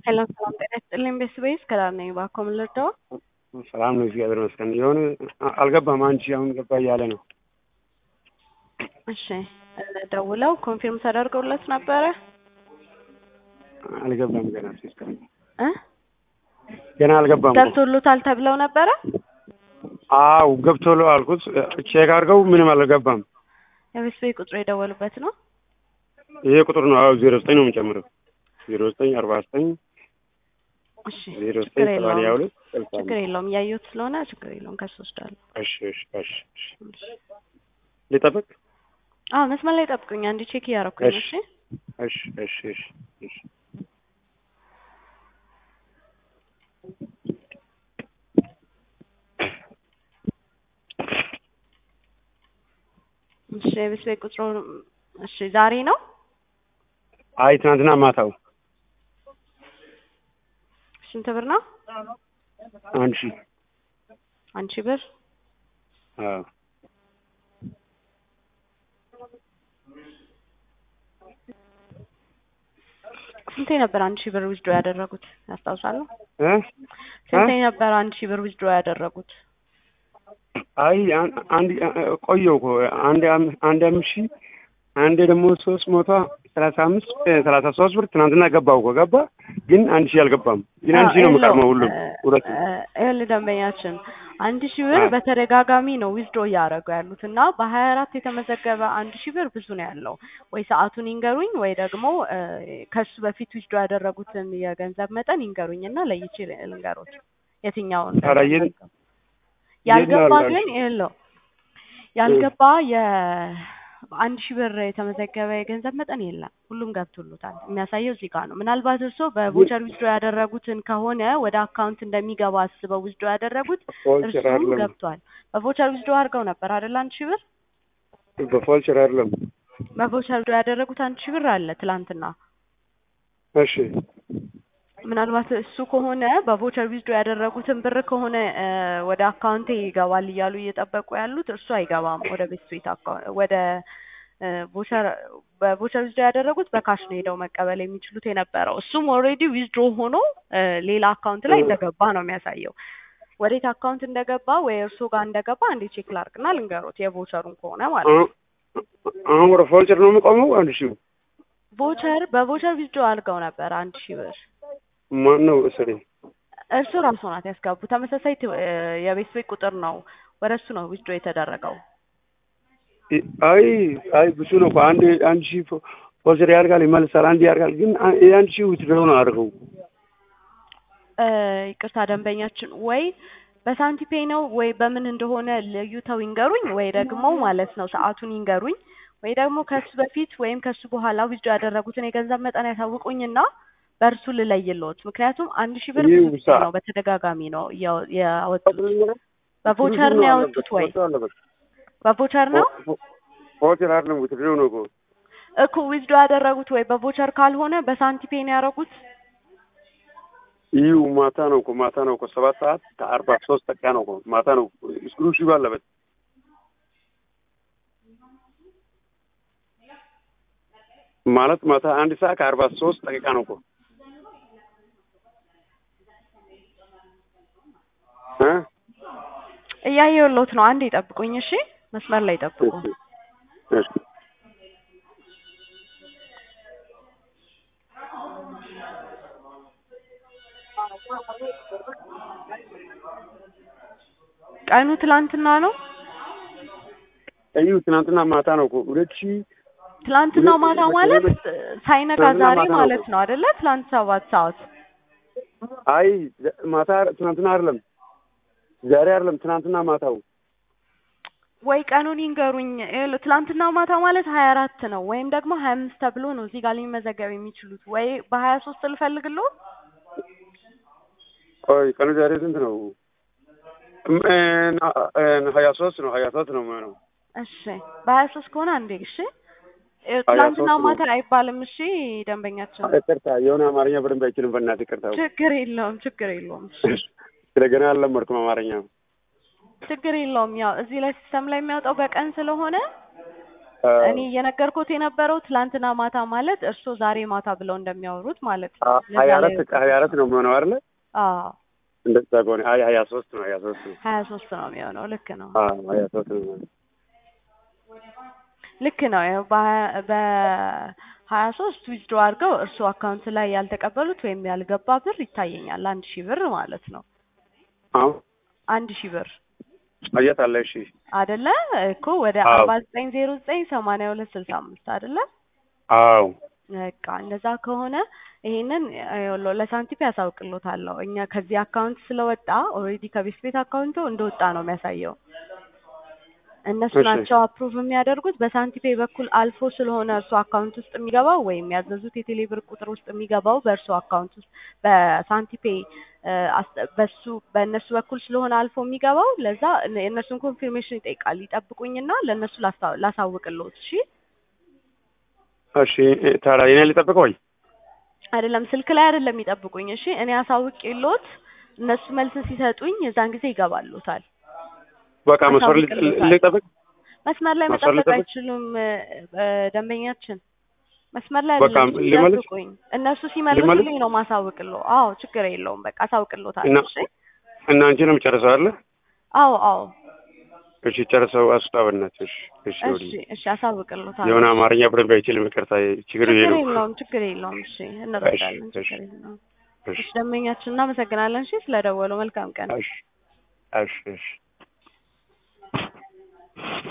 ሰላም ሰላም፣ ጤና ይስጥልኝ ቤተሰቤስ ከዳር ነኝ። እባክዎ ምን ልርዳዎ? ሰላም ነው፣ እግዚአብሔር ይመስገን። የሆነ አልገባም፣ አንቺ አሁን ገባ እያለ ነው። እሺ ደውለው ኮንፊርም ተደርገውለት ነበረ? አልገባም ገና ሲስተር እ ገና አልገባም። ገብቶሎታል ተብለው ነበረ? አው ገብቶሎ አልኩት። ቼክ አድርገው ምንም አልገባም። የቤተሰቤ ቁጥሩ የደወሉበት ነው? ይሄ ቁጥር ነው። አዎ ዜሮ ዘጠኝ ነው የምጨምረው። ዜሮ ዘጠኝ አርባ ዘጠኝ እሺ ዜሮ ዘጠኝ ችግር ሰማንያ የለውም ሁለት ስልሳ ችግር የለውም እያየሁት ስለሆነ ችግር የለውም ከሱ ወስዳለሁ። እሺ እሺ እሺ እሺ ልጠብቅ? አዎ መስመር ላይ ጠብቁኝ፣ አንድ ቼክ እያደረኩኝ ነው። እሺ እሺ እሺ እሺ እሺ እሺ እሺ የቤተሰቤ ቁጥሩ እሺ ዛሬ ነው? አይ ትናንትና ማታው ስንት ብር ነው? አንድ ሺህ አንድ ሺህ ብር አዎ ስንቴ ነበር አንድ ሺህ ብር ዊዝድሮ ያደረጉት ያስታውሳሉ? እ ስንቴ ነበር አንድ ሺህ ብር ዊዝድሮ ያደረጉት? አይ አን- አንድ ቆየው እኮ አንድ አም- አንድ አምስት ሺህ አንዴ ደግሞ ሶስት መቶ ሰላሳ አምስት እ ሰላሳ ሶስት ብር ትናንትና ገባው እኮ ገባ፣ ግን አንድ ሺህ አልገባም። ግን አንድ ሺህ ነው የምቀርመው ሁሉም ሁለቱ ይኸውልህ ደንበኛችን አንድ ሺህ ብር አ- በተደጋጋሚ ነው ዊዝድሮ እያደረጉ ያሉት እና በሀያ አራት የተመዘገበ አንድ ሺህ ብር ብዙ ነው ያለው። ወይ ሰዓቱን ይንገሩኝ ወይ ደግሞ እ ከሱ በፊት ዊዝድሮ ያደረጉትን የገንዘብ መጠን ይንገሩኝ እና ለይቼ ልንገሮት የትኛውን ኧረ የት- እንደሚያስገባ። ያልገባ የት ነው ግን ይኸውልህ ያልገባ የአንድ ሺህ ብር የተመዘገበ የገንዘብ መጠን የለም። ሁሉም ገብቶሎታል። የሚያሳየው እዚህ ጋር ነው። ምናልባት እርስዎ በቮቸር ዊዝድሮ ያደረጉትን ከሆነ ወደ አካውንት እንደሚገባ አስበው ዊዝድሮ ያደረጉት ፎልቸር እርሱም አይደለም ገብቷል። በቮቸር ዊዝድሮ አድርገው ነበር አይደል? አንድ ሺህ ብር በፎልቸር አይደለም። በቮቸር ዊዝድሮ ያደረጉት አንድ ሺህ ብር አለ ትላንትና። እሺ ምናልባት እሱ ከሆነ በቮቸር ዊዝድሮ ያደረጉትን ብር ከሆነ እ ወደ አካውንቴ ይገባል እያሉ እየጠበቁ ያሉት እርሱ አይገባም። ወደ ቤት ስዊት አካውንት ወደ እ ቮቸር በቮቸር ዊዝድሮ ያደረጉት በካሽ ነው ሄደው መቀበል የሚችሉት የነበረው። እሱም ኦልሬዲ ዊዝድሮ ሆኖ እ ሌላ አካውንት ላይ እንደገባ ነው የሚያሳየው። ወዴት አካውንት እንደገባ ወይ እርሱ ጋር እንደገባ አንዴ ቼክ ላርግና ልንገሮት፣ የቮቸሩን ከሆነ ማለት ነው። አሁን አሁን ወደ ፎልቸር ነው የምቆመው። አንድ ሺህ ቮቸር በቮቸር ዊዝድሮ አድርገው ነበር አንድ ሺህ ብር ማን ነው እስሬ? እርሱ ራሱ ናት ያስገቡ። ተመሳሳይ ት- እ የቤት ቤት ቁጥር ነው ወደ እሱ ነው ዊዝድሮ የተደረገው። አይ አይ ብዙ ነው እኮ አንድ አንድ ሺህ ፎ- ፎልቸር ያደርጋል ይመልሳል፣ አንድ ያደርጋል። ግን አ- የአንድ ሺህ ውትድሮ ነው አድርገው እ ይቅርታ ደንበኛችን ወይ በሳንቲፔ ነው ወይ በምን እንደሆነ ለዩተው ይንገሩኝ፣ ወይ ደግሞ ማለት ነው ሰዓቱን ይንገሩኝ፣ ወይ ደግሞ ከሱ በፊት ወይም ከሱ በኋላ ዊዝድሮ ያደረጉትን የገንዘብ መጠን ያሳውቁኝና በእርሱ ልለይልዎት። ምክንያቱም አንድ ሺህ ብር ብዙ ይህ ጊዜ ሰዓት- ነው በተደጋጋሚ ነው ያው- ያወጡት። በቮቸር ነው ያወጡት ወይ በቮቸር ነው ፎልቸር አይደለም ውትድሮ ነው እኮ እኮ ዊዝድሮ ያደረጉት ወይ በቮቸር ካልሆነ በሳንቲፔ ነው ያደረጉት። ይህ ማታ ነው እኮ ማታ ነው እኮ ሰባት ሰዓት ከአርባ ሶስት ደቂቃ ነው እኮ ማታ ነው። ስክሩ ሺ ባለበት ማለት ማታ አንድ ሰዓት ከአርባ ሶስት ደቂቃ ነው እኮ እ እያየሁልዎት ነው። አንዴ ይጠብቁኝ እሺ፣ መስመር ላይ ይጠብቁ። እሺ ቀኑ ትላንትና ነው። እዩ ትናንትና ማታ ነው እኮ ሁለት ሺህ ትላንትና ማታ ማለት ሳይነጋ ትናንትና ዛሬ ማታ ነው ማለት እኮ። ነው አይደለ? ትላንት ሰባት ሰዓት አይ ማታ ትናንትና አይደለም ዛሬ አይደለም ትናንትና ማታው ወይ ቀኑን ይንገሩኝ። ይኸውልህ ትላንትና ማታ ማለት ሀያ አራት ነው ወይም ደግሞ ሀያ አምስት ተብሎ ነው እዚህ ጋር ሊመዘገብ የሚችሉት ወይ በሀያ ሶስት ልፈልግልዎ። ቆይ ቀኑ ዛሬ ስንት ነው? እም- እ- እ- ሀያ ሶስት ነው ሀያ ሶስት ነው የሚሆነው። እሺ በሀያ ሶስት ከሆነ አንዴ እሺ። ይኸው ሀያ ትላንትና ሶስት ነው። ማታ አይባልም። እሺ ደንበኛችን፣ ይቅርታ የሆነ አማርኛ በደንብ አይችልም። በእናትህ ይቅርታ። ችግር የለውም ችግር የለውም እሺ። ስለገና አልለመድኩም አማርኛ። ችግር የለውም። ያው እዚህ ላይ ሲስተም ላይ የሚያወጣው በቀን ስለሆነ አ፣ እኔ እየነገርኩት የነበረው ትላንትና ማታ ማለት እርስዎ ዛሬ ማታ ብለው እንደሚያወሩት ማለት ነው። አ፣ ለዛ ሀያ ላይ አራት ሀያ አራት ነው የሚሆነው አይደለ? አዎ እንደዛ ከሆነ አይ ሀያ ሶስት ነው ሀያ ሶስት ነው ሀያ ሶስት ነው የሚሆነው። ልክ ነው አ፣ ሀያ ሶስት ነው የሚሆነው። ልክ ነው። ያው በሀያ- በሀያ ሶስት ዊዝድሮ አድርገው እርስዎ አካውንት ላይ ያልተቀበሉት ወይም ያልገባ ብር ይታየኛል። አንድ ሺህ ብር ማለት ነው። አሁን አንድ ሺህ ብር አየት አለ እሺ አደለ እኮ ወደ አዎ። አርባ ዘጠኝ ዜሮ ዘጠኝ ሰማንያ ሁለት ስልሳ አምስት አደለ? አዎ በቃ እንደዛ ከሆነ ይሄንን ይኸውልዎ ለሳንቲም ያሳውቅሎታለሁ። እኛ ከዚህ አካውንት ስለወጣ ኦልሬዲ ከቤት ቤት አካውንቱ እንደወጣ ነው የሚያሳየው። እነሱ እሺ። ናቸው አፕሩቭ የሚያደርጉት። በሳንቲፔ በኩል አልፎ ስለሆነ እርሱ አካውንት ውስጥ የሚገባው ወይም ያዘዙት የቴሌ ብር ቁጥር ውስጥ የሚገባው በእርሱ አካውንት ውስጥ በሳንቲፔ እ፣ አስ- በሱ በእነሱ በኩል ስለሆነ አልፎ የሚገባው ለዛ የእነሱን ኮንፊርሜሽን ይጠይቃል። ይጠብቁኝና ለእነሱ ላስታ- ላሳውቅልዎት። እሺ እሺ እ፣ ታዲያ የኔ ልጠብቀው ወይ? አይደለም ስልክ ላይ አይደለም የሚጠብቁኝ። እሺ እኔ አሳውቄልዎት እነሱ መልስ ሲሰጡኝ የዛን ጊዜ ይገባሉታል። በቃ መስመር ል- አሳውቅልዎታል። ልጠብቅ መስመር ላይ መስመር መጠበቅ ልጠብቅ? አይችሉም። እ፣ እ፣ ደንበኛችን መስመር ላይ በቃ አይደለም እሺ፣ ልመልስ? ይጠብቁኝ። እነሱ ሲመልሱልኝ ነው ማሳውቅልዎ። አዎ ችግር የለውም። በቃ አሳውቅልዎታል። እና እሺ እና አንቺ ነው የምጨርሰው አይደለ? አዎ አዎ እሺ ጨርሰው አስጣብነት። እሺ እሺ እሺ ወዲህ እሺ አሳውቅልዎታል። የሆነ አማርኛ በደንብ አይችልም። ይቅርታ ችግር ይሄ ችግር ነው። የለውም ችግር የለውም። እሺ እንረዳለን። እሺ፣ ችግር የለውም። እሺ እሺ ደንበኛችን እናመሰግናለን። እሺ ስለደወሉ መልካም ቀን። እሺ እሺ እሺ